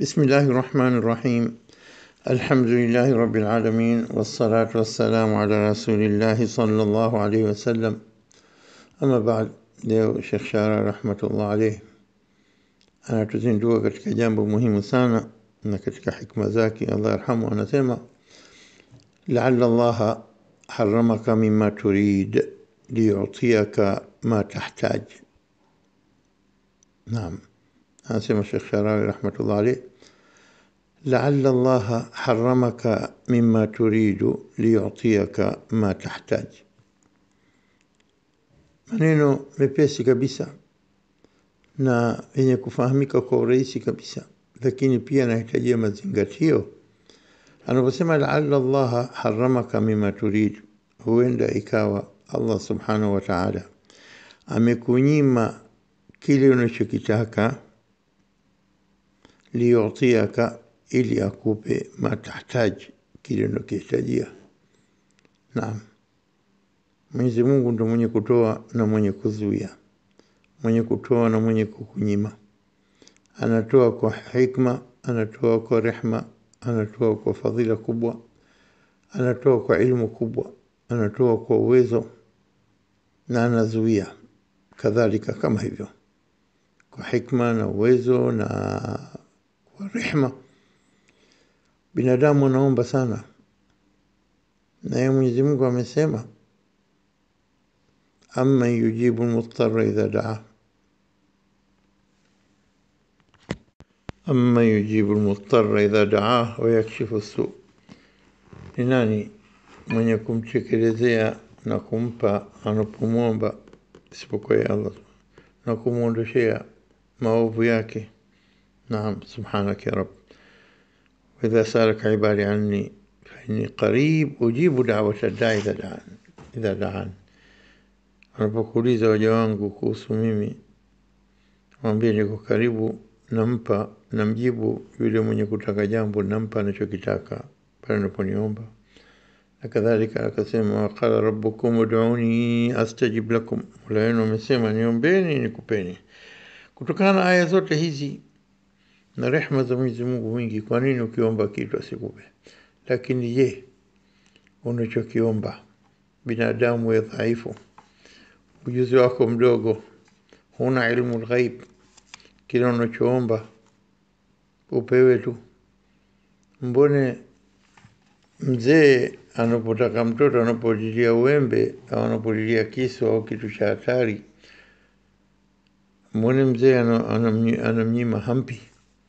بسم الله الرحمن الرحيم الحمد لله رب العالمين والصلاة والسلام على رسول الله صلى الله عليه وسلم أما بعد leo Sheikh Shara rahmatullah alayh anatuzindua katika jambo muhimu sana na katika hikma zake Allah yarhamu anasema la'alla Allah haramaka mimma turid liyutiyaka ma tahtaj naam anasema Sheikh Sharawi rahmatullah alayh لعل الله حرمك مما تريد ليعطيك ما تحتاج maneno mepesi kabisa na yenye kufahamika kwa urahisi kabisa lakini pia anahitajia mazingatio anaposema laala llaha haramaka mima turid huenda ikawa allah subhanahu wa taala amekunyima kile unachokitaka liyutiaka ili akupe matahtaji kile unakihitajia naam Mwenyezi Mungu ndo mwenye kutoa na mwenye kuzuia, mwenye kutoa na mwenye kukunyima. Anatoa kwa hikma, anatoa kwa rehma, anatoa kwa fadhila kubwa, anatoa kwa ilmu kubwa, anatoa kwa uwezo na anazuia kadhalika kama hivyo, kwa hikma na uwezo na kwa rehma. Binadamu anaomba sana, naye Mwenyezi Mungu amesema أمن يجيب المضطر إذا دعاه أمن يجيب المضطر إذا دعاه ويكشف السوء ni nani mwenye kumtekelezea na kumpa anapomwomba isipokuwa ya Allah na kumwondoshea maovu yake naam subhanaka ya rab waidha salaka ibadi anni fainni qarib ujibu dawata daa idha daan idha daan wanapokuuliza waja wangu kuhusu mimi, mwambie niko karibu, nampa namjibu yule mwenye kutaka jambo, nampa anachokitaka pale anaponiomba. Na kadhalika akasema, waqala rabbukum ud'uni astajib lakum, mola wenu amesema niombeni nikupeni. Kutokana na aya zote hizi na rehma za Mwenyezi Mungu mwingi, kwa nini ukiomba kitu asikupe? Lakini je, unachokiomba binadamu we dhaifu ujuzi wako mdogo, huna ilmu lghaib, kila unachoomba upewe tu. Mbone mzee anapotaka mtoto, anapolilia uembe au anapolilia kisu au kitu cha hatari, mbone mzee anamnyima hampi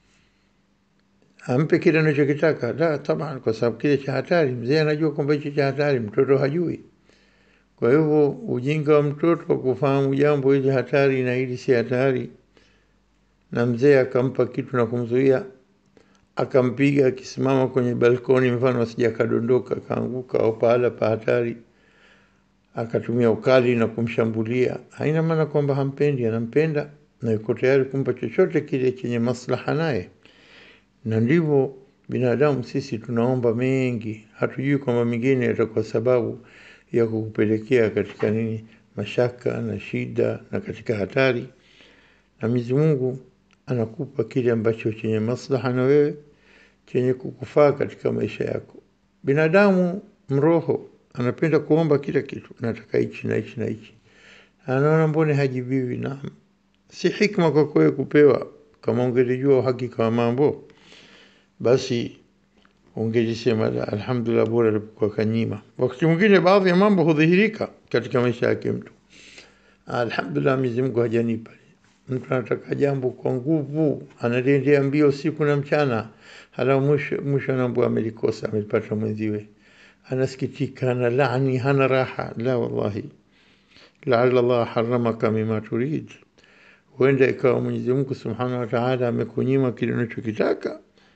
ampe kile anachokitaka? La, taban, kwa sababu kile cha hatari, mzee anajua kwamba hicho cha hatari, mtoto hajui. Kwa hivyo ujinga wa mtoto wa kufahamu jambo hili hatari na hili si hatari, na mzee akampa kitu na kumzuia, akampiga akisimama kwenye balkoni, mfano asija akadondoka akaanguka, au pahala pa hatari, akatumia ukali na kumshambulia, haina maana kwamba hampendi, anampenda na yuko tayari kumpa chochote kile chenye maslaha naye. Na ndivyo binadamu sisi tunaomba mengi, hatujui kwamba mengine yatakuwa sababu ya kukupelekea katika nini mashaka na shida na katika hatari na Mwenyezi Mungu anakupa kile ambacho chenye maslaha na wewe chenye kukufaa katika maisha yako binadamu mroho anapenda kuomba kila kitu nataka hichi na hichi na hichi anaona mbone hajibiwi na si hikma kwa kwewe kupewa kama ungelijua uhakika wa mambo basi ungelisema alhamdulillah, bora alipokuwa kanyima. Wakati mwingine baadhi ya mambo hudhihirika katika maisha yake mtu, alhamdulillah, Mwenyezi Mungu hajanipa. Mtu anataka jambo kwa nguvu, analiendea mbio usiku na mchana, hala mwisho mwisho anaambua amelikosa, amelipata mwenziwe, anasikitika, ana laani, hana raha. La, wallahi, laala Allah haramaka mima turid, huenda ikawa Mwenyezi Mungu subhanahu wa ta'ala amekunyima kile unachokitaka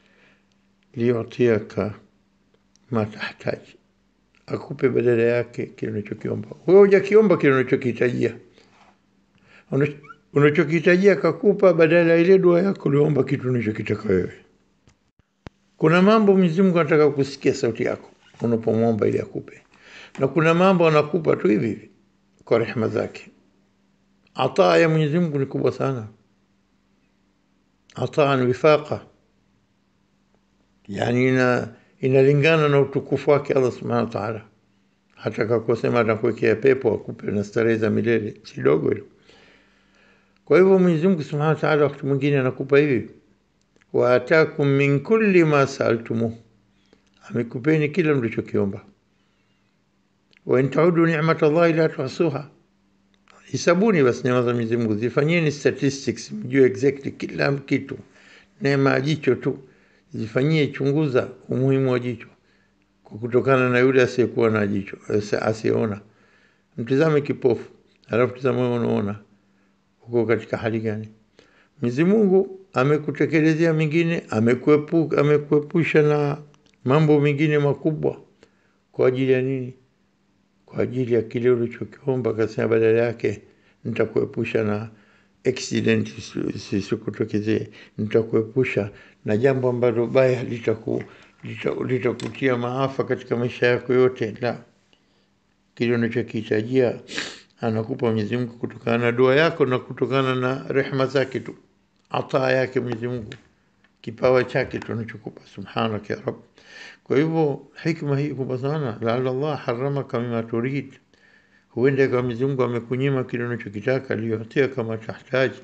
liyutiaka ma tahtaji, akupe badala yake kile unachokiomba. Wewe hujakiomba kile unachokihitajia, unachokihitajia akakupa badala ya ile dua yako uliomba kitu unachokitaka wewe. Kuna mambo Mwenyezi Mungu anataka kusikia sauti yako unapomwomba ili akupe, na kuna mambo anakupa tu hivi hivi kwa rehema zake. Ataa ya Mwenyezi Mungu ni kubwa sana, ataan wifaqa yani ina, inalingana na utukufu wake Allah subhanahu wa ta'ala. Hata kakosema atakuwekea pepo akupe na starehe za milele, si dogo hilo. Kwa hivyo Mwenyezi Mungu subhanahu wa ta'ala wakati mwingine anakupa hivi, wa atakum min kulli ma saaltumuh, amekupeni kila mlichokiomba. Wa in taudu ni'mata Allahi la tuhsuha, hisabuni basi neema za Mwenyezi Mungu, zifanyeni statistics, mjue exactly kila kitu. Neema ya jicho tu zifanyie, chunguza umuhimu wa jicho kwa kutokana na yule asiyekuwa na jicho, asiyeona. Mtizame kipofu, alafu tizama wewe unaona, uko katika hali gani? Mwenyezi Mungu amekutekelezea mingine, amekuepu, amekuepusha na mambo mengine makubwa. Kwa ajili ya nini? Kwa ajili ya kile ulichokiomba. Akasema badala yake nitakuepusha na accident sisikutokezee, nitakuepusha na jambo ambalo baya litaku litakutia lita maafa katika maisha yako yote. La, kile unachokihitajia anakupa Mwenyezi Mungu kutokana na dua yako na kutokana na rehema zake tu, ataa yake Mwenyezi Mungu, kipawa chake tu anachokupa. Subhanaka ya Rabb. Kwa hivyo hikma hii kubwa sana, laala Allah haramaka mima turid, huenda kama Mwenyezi Mungu amekunyima kile unachokitaka, aliyotia kama tahtaji,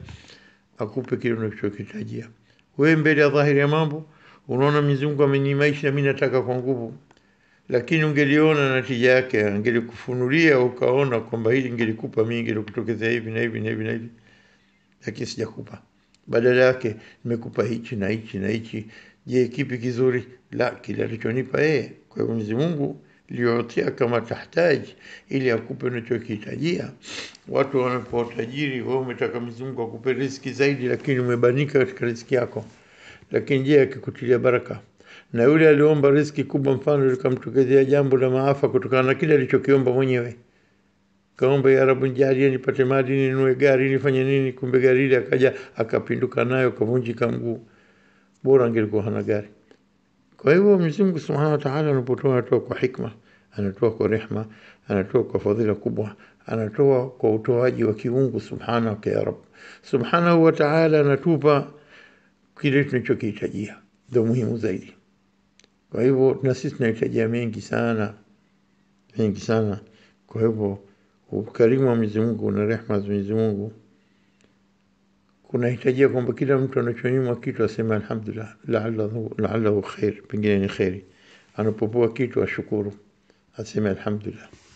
akupe kile unachokihitajia. Wewe mbele ya dhahiri ya mambo unaona Mwenyezi Mungu amenimaisha, mimi nataka kwa nguvu, lakini ungeliona natija yake, angelikufunulia ukaona kwamba hili ngelikupa mimi, ngelikutokezea hivi na hivi na hivi na hivi, lakini sijakupa. Badala yake nimekupa hichi na hichi na hichi. Je, kipi kizuri? La, kile alichonipa yeye. Kwa hivyo Mwenyezi Mungu liyotia kama tahtaji, ili akupe unachokihitajia. Watu wanapewa utajiri, wewe umetaka Mwenyezi Mungu akupe riziki zaidi, lakini umebanika katika riziki yako lakini je, akikutilia baraka? Na yule aliomba riziki kubwa, mfano likamtokezea jambo la maafa kutokana na kile alichokiomba mwenyewe, kaomba ya Rabu, nijalie nipate mali, ninunue gari, nifanye nini, kumbe gari ile akaja akapinduka nayo, kavunjika mguu, bora angelikuwa hana gari. Kwa hivyo Mwenyezi Mungu Subhanahu wa Ta'ala anapotoa, anatoa kwa hikma, anatoa kwa rehma, anatoa kwa fadhila kubwa, anatoa kwa utoaji wa kiungu. Subhanaka ya Rabb, Subhanahu wa Ta'ala anatupa kile tunachokihitajia ndio muhimu zaidi. Kwa hivyo na sisi tunahitajia mengi sana, mengi sana. Kwa hivyo ukarimu wa Mwenyezi Mungu na rehema za Mwenyezi Mungu kunahitajia kwamba kila mtu anachonyimwa kitu aseme alhamdulillah, la'allahu la'allahu khair, pengine ni kheri. Anapopoa kitu ashukuru, aseme alhamdulillah.